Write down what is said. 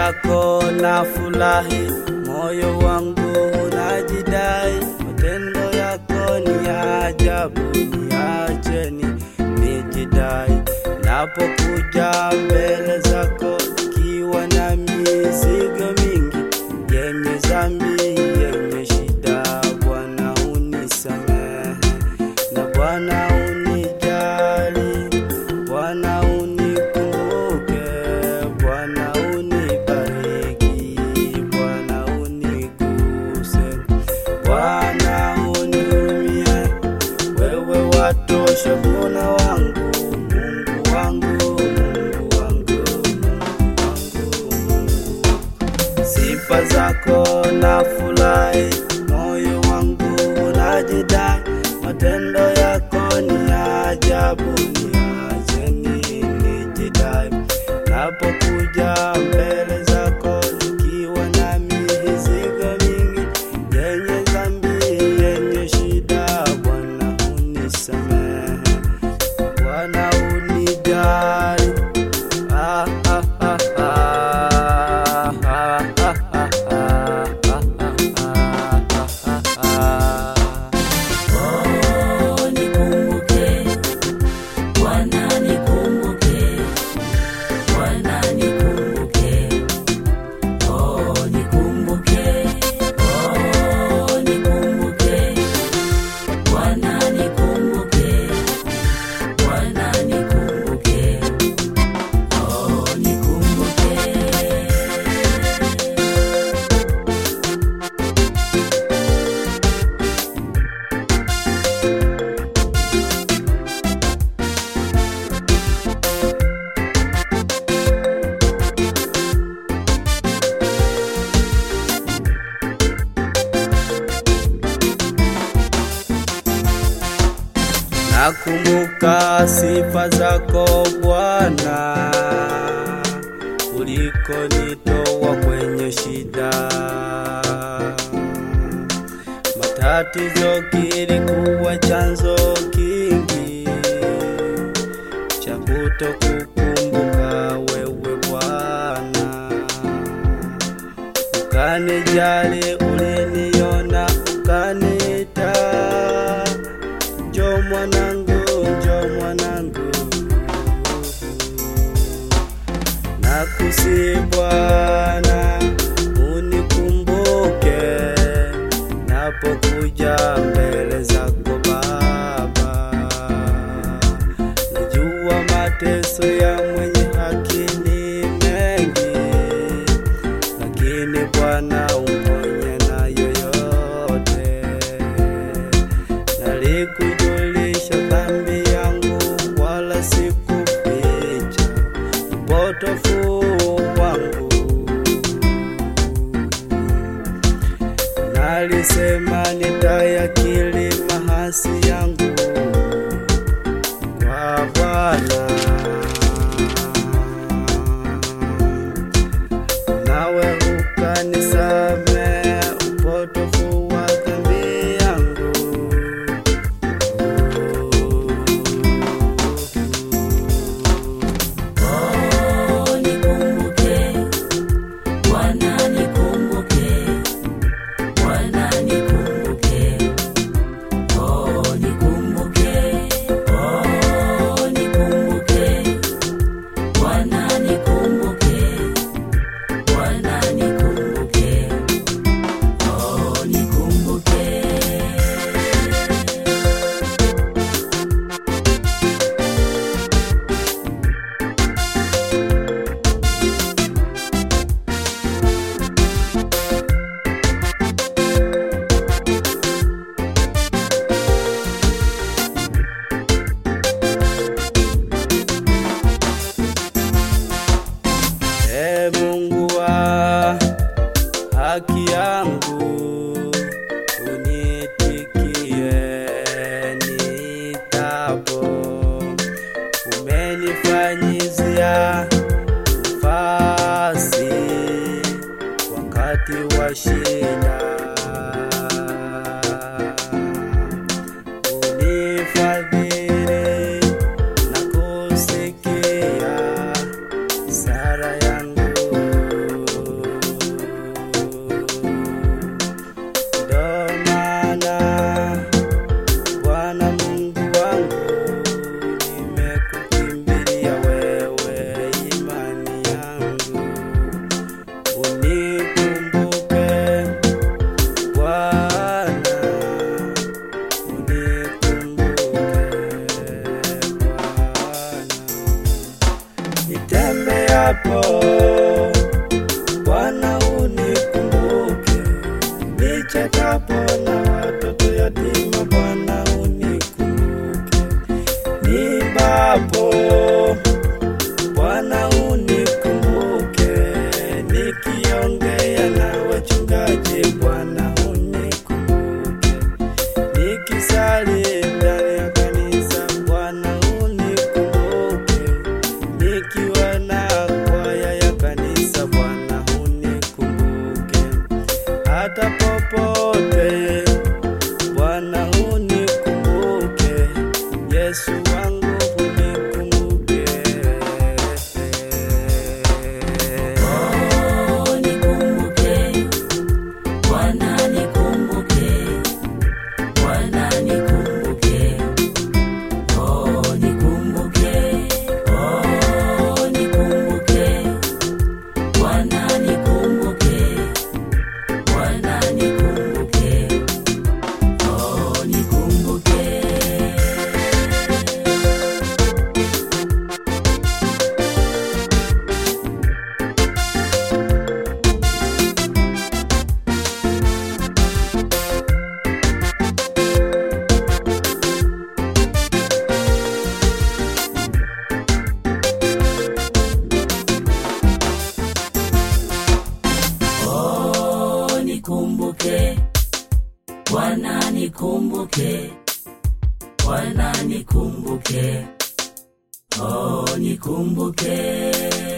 zako na furahi, moyo wangu unajidai, matendo yako ni ya ajabu, niacheni nijidai. Napokuja mbele zako nikiwa na mizigo mingi yenye dhambi, yenye shida, Bwana unisamehe na Bwana unijali, Bwana unikumbuke, Bwana unibariki, Bwana uniguse, Bwana unihurumie, wewe watosha Bwana wangu, Mungu wangu, Mungu wangu, Mungu wangu. Sifa zako na furahi, moyo wangu unajidai, matendo yako ni ya ajabu, niacheni nijidai. Napokuja mbele zako nikiwa na mizigo mingi yenye dhambi, yenye shida, Bwana unisamehe, Bwana unijali. Ah, ah, ah, ah, ah, ah, ah, ah, ah, ah, ah, ah. Oh, nikumbuke, Bwana nikumbuke, Bwana nikumbuke. Oh, nikumbuke, oh, nikumbuke, Bwana nikumbuke, Bwana nikumbuke. Oh, nikumbuke. Nakumbuka sifa zako Bwana, ulikonitoa kwenye shida. Matatizo kilikuwa chanzo kingi cha kutokukumbuka wewe Bwana, ukanijali, uliniona, ukaniita Njo mwanangu, njo mwanangu, nakusi Bwana, unikumbuke napokuja mbele zako Baba. Najua mateso ya mwenye haki ni mengi, lakini Bwana uponye na yoyote nalikujulisha dhambi yangu, wala sikuficha upotofu wangu. Nalisema nitayakiri mahasi yangu kwa Bwana, nawe ukanisamehe upotofu wa dhambi yangu. Oh, nikumbuke, Bwana nikumbuke, Bwana nikumbuke. Oh, nikumbuke, oh, nikumbuke, Bwana nikumbuke, Bwana nikumbuke. Oh, nikumbuke. E Mungu wa haki yangu, unitikie nitapo. Umenifanyizia nafasi wakati wa shida, unifadhili na kusikia sara yangu Yesu wangu unikumbuke. Oh, nikumbuke. Bwana nikumbuke. Bwana nikumbuke. Oh, nikumbuke. Oh, nikumbuke. Bwana nikumbuke. Bwana nikumbuke. Oh, nikumbuke. Oh, nikumbuke. Bwana nikumbuke. Bwana nikumbuke. Oh, nikumbuke.